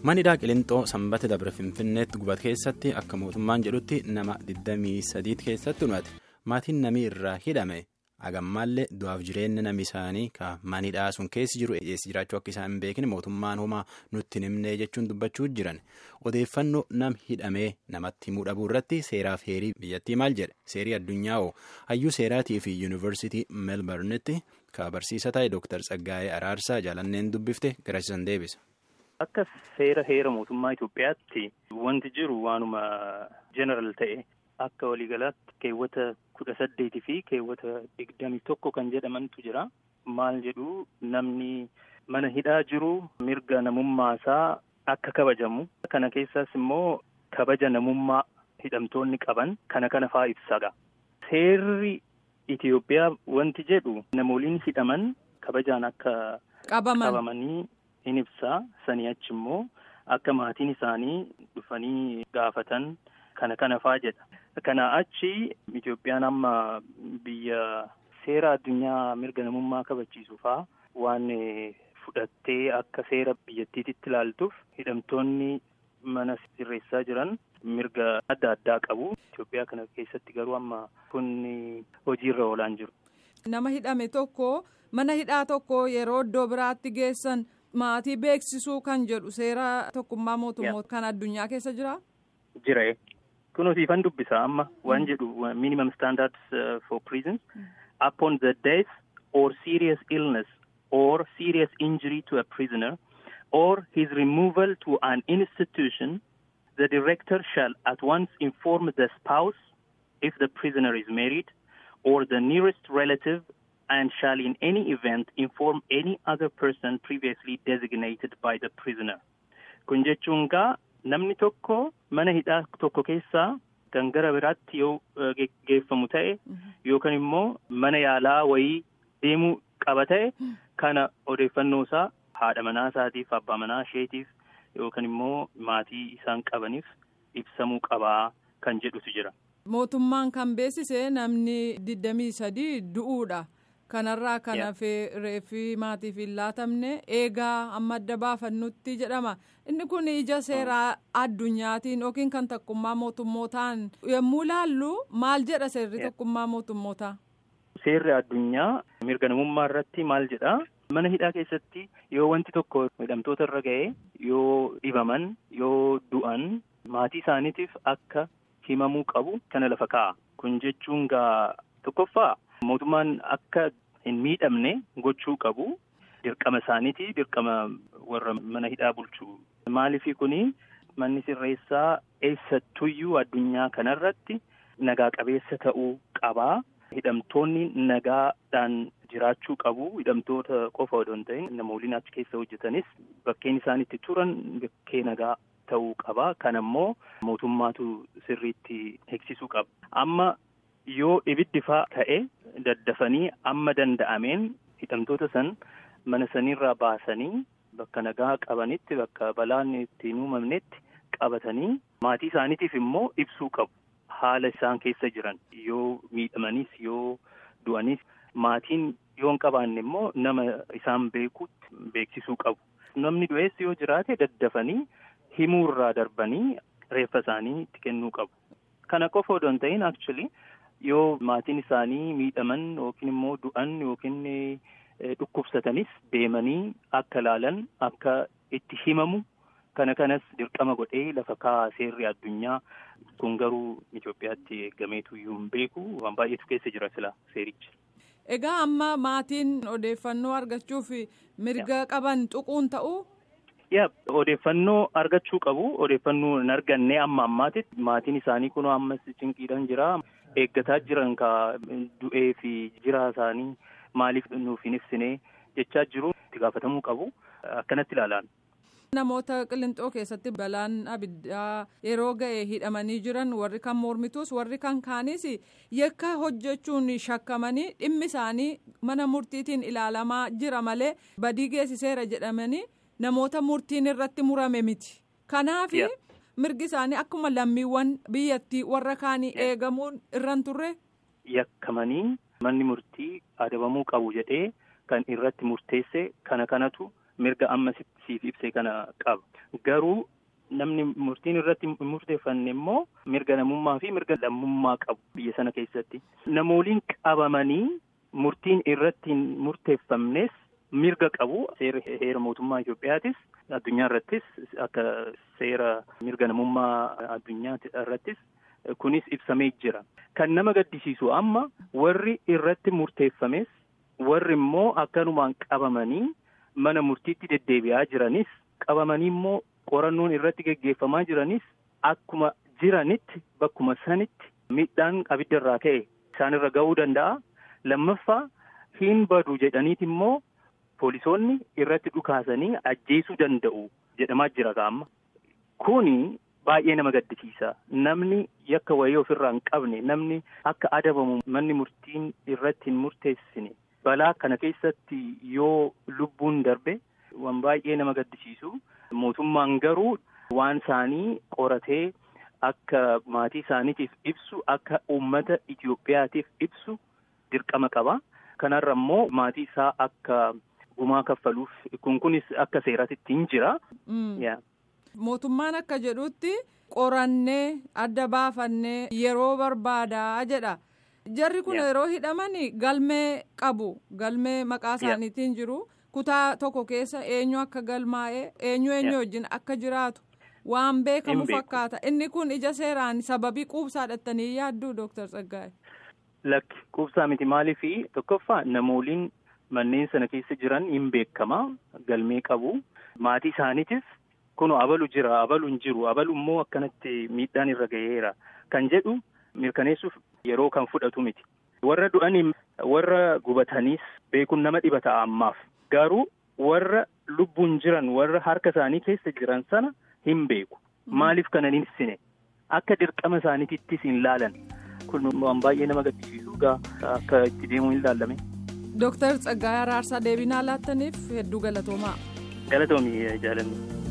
Manidhaa Qilintoo sanbata dabre Finfinneetti gubate keessatti akka mootummaan jedhutti nama 23 keessatti himate maatiin namii irraa hidhame hagammaallee du'aaf jireenya namni isaanii ka manidhaa sun keessi jiru eessi jiraachuu akka isaan hin beekne mootummaan homaa nutti himnee jechuun dubbachuu jiran odeeffannoo nam hidhamee namatti himuu dhabuu irratti seeraaf heerii biyyattii maal jedhe seerii addunyaa hoo hayyuu seeraatii fi yuunivarsiitii meelbarnitti ka barsiisa ta'e dooktar Tsaggaayee Araarsaa jaalanneen dubbifte garasiisan deebisa. Akka seera heera mootummaa Itoophiyaatti wanti jiru waanuma jeneral ta'e akka waliigalaatti keewwata kudha saddeetii fi keewwata digdamii tokko kan jedhamantu jira. Maal jedhu namni mana hidhaa jiru mirga namummaasaa akka kabajamu. Kana keessaas immoo kabaja namummaa hidhamtoonni qaban kana kana fa'aa ibsaga. Seerri Itoophiyaa wanti jedhu namooliin hidhaman kabajaan akka qabamanii. in ibsaa sanii achi immoo akka maatiin isaanii dhufanii gaafatan kana kana faa jedha. Kana achi Itoophiyaan amma biyya seera addunyaa mirga namummaa kabachiisu faa waan fudhattee akka seera biyyattiititti ilaaltuuf hidhamtoonni mana sirreessaa jiran mirga adda addaa qabu. Itoophiyaa kana keessatti garuu amma kun hojiirra oolaan jiru. Nama hidhame tokko mana hidhaa tokko yeroo iddoo biraatti geessan. Maatii beeksisuu kan jedhu seera tokkummaa mootummoota kan addunyaa keessa jira? Jira. Kunuunsiifan dubbisa amma waan jedhu minimum standards for prisons upon the death or serious illness or serious injury to a prisoner or his removal to an institution the director shall at once inform the spouse if the prisoner is married or the nearest relative and shall in any event inform any other person previously designated by the prisoner. Kun jechuun gaa namni tokko mana hidhaa tokko keessaa kan gara biraatti yoo geeffamu ta'e yookaan immoo mana yaalaa wayii deemuu qaba ta'e kana odeeffannoo isaa haadha manaa isaatiif abbaa manaa isheetiif yookaan immoo maatii isaan qabaniif ibsamuu qabaa kan jedhutu jira. Mootummaan kan beeksise namni digdamii sadii du'uudha. kanarraa kan hafee reeffii maatiif hin laatamne eegaa amma adda baafannutti jedhama inni kun ija seeraa addunyaatiin yookiin kan tokkummaa mootummootaan yommuu laallu maal jedha seerri tokkummaa mootummootaa. Seerri addunyaa mirga namummaa irratti maal jedha mana hidhaa keessatti yoo wanti tokko hidhamtoota irra ga'e yoo dhibaman yoo du'an maatii isaaniitiif akka himamuu qabu kana lafa kaa'a kun jechuun gaa tokkoffaa. Mootummaan akka hin miidhamne gochuu qabu dirqama isaaniiti dirqama warra mana hidhaa bulchu. Maaliifii kuni manni sirreessaa eessattuyyuu addunyaa kanarratti nagaa qabeessa ta'uu qabaa. Hidhamtoonni nagaadhaan jiraachuu qabu. Hidhamtoota qofa odoo hin ta'in namooliin achi keessa hojjetanis bakkeen isaan itti turan bakkee nagaa ta'uu qaba. Kan ammoo mootummaatu sirriitti eegsisuu qaba. Amma yoo ibiddi faa ta'e daddafanii amma danda'ameen hidhamtoota san mana sanirraa baasanii bakka nagaa qabanitti bakka balaan itti hin uumamnetti qabatanii maatii isaaniitiif immoo ibsuu qabu. Haala isaan keessa jiran yoo miidhamanis yoo du'anis maatiin yoo hin qabaanne immoo nama isaan beekutti beeksisuu qabu. Namni du'ees yoo jiraate daddafanii himuurraa darbanii reeffa isaanii itti kennuu qabu. Kana qofa odoo hin ta'in actually yoo maatiin isaanii miidhaman yookiin immoo du'an yookiin dhukkubsatanis deemanii akka laalan akka itti himamu kana kanas dirqama godhee lafa kaa'aa seerri addunyaa kun garuu Itoophiyaatti eeggameetu iyyuu hin beeku waan baay'eetu keessa jira sila seerichi. Egaa amma maatiin odeeffannoo argachuuf mirga qaban tuquun ta'uu? yaa odeeffannoo argachuu qabu odeeffannoo hin arganne amma ammaatitti maatiin isaanii kunoo ammas cinqiidhaan jira eeggataa jiran ka du'ee fi jiraa isaanii maaliif nuuf hin ibsine jechaa jiru itti gaafatamuu qabu akkanatti ilaalaan. Namoota qilinxoo keessatti balaan abiddaa yeroo ga'e hidhamanii jiran warri kan mormituus warri kan kaanis yakka hojjechuun shakkamanii dhimmi isaanii mana murtiitiin ilaalamaa jira malee badii geessiseera jedhamanii. namoota murtiin irratti murame miti kanaaf mirgi isaanii akkuma lammiiwwan biyyattii warra kaanii eegamuun irran turre. yakkamanii manni murtii adabamuu qabu jedhee kan irratti murteesse kana kanatu mirga amma siif ibse kana qaba. Garuu namni murtiin irratti murteeffanne immoo mirga namummaa fi mirga lammummaa qabu biyya sana keessatti. Namooliin qabamanii murtiin irratti hin murteeffamnes mirga qabu. Seera heera mootummaa Itoophiyaatis addunyaa irrattis akka seera mirga namummaa addunyaa irrattis kunis ibsamee jira. Kan nama gaddisiisu amma warri irratti murteeffames warri immoo akkanumaan qabamanii mana murtiitti deddeebi'aa jiranis qabamanii immoo qorannoon irratti geggeeffamaa jiranis akkuma jiranitti bakkuma sanitti miidhaan abiddarraa ka'e isaanirra ga'uu danda'a. Lammaffaa hin badu jedhaniiti immoo poolisoonni irratti dhukaasanii ajjeesuu danda'u jedhamaa jira ga'amma. Kuni baay'ee nama gaddisiisa. Namni yakka wayii ofirraa hin qabne namni akka adabamu manni murtiin irratti hin murteessine balaa kana keessatti yoo lubbuun darbe waan baay'ee nama gaddisiisu. Mootummaan garuu waan isaanii qoratee akka maatii isaaniitiif ibsu akka uummata Itoophiyaatiif ibsu dirqama qaba. Kanarra immoo maatii isaa akka gumaa kaffaluuf kun kunis akka seeratitti hin jira. Mootummaan akka jedhutti qorannee adda baafannee yeroo barbaadaa jedha. Jarri kun yeroo hidhaman galmee qabu galmee maqaa isaaniitiin jiru. kutaa tokko keessa eenyu akka galmaa'ee eenyu eenyu wajjin akka jiraatu waan beekamu fakkaata inni kun ija seeraan sababii quubsaa dhattanii yaadduu dooktar Tsaggaa'e. Lakki quubsaa miti maaliif tokkoffaa namooliin manneen sana keessa jiran hin beekama galmee qabu maatii isaaniitiif kun abalu jira abalu hin jiru abalu immoo akkanatti miidhaan irra ga'eera kan jedhu mirkaneessuuf yeroo kan fudhatu miti. Warra du'anii warra gubataniis beekuun nama dhibata ammaaf. Garuu warra lubbuun jiran warra harka isaanii keessa jiran sana hin beeku. Maaliif kana hin ibsine? Akka dirqama isaaniittis hin laalan. Kun waan baay'ee nama gaddisiisu akka itti deemuu hin laallame. Dooktar Tsaggaayee Araarsaa deebinaa laattaniif hedduu galatoomaa. Galatoomii jaalanni.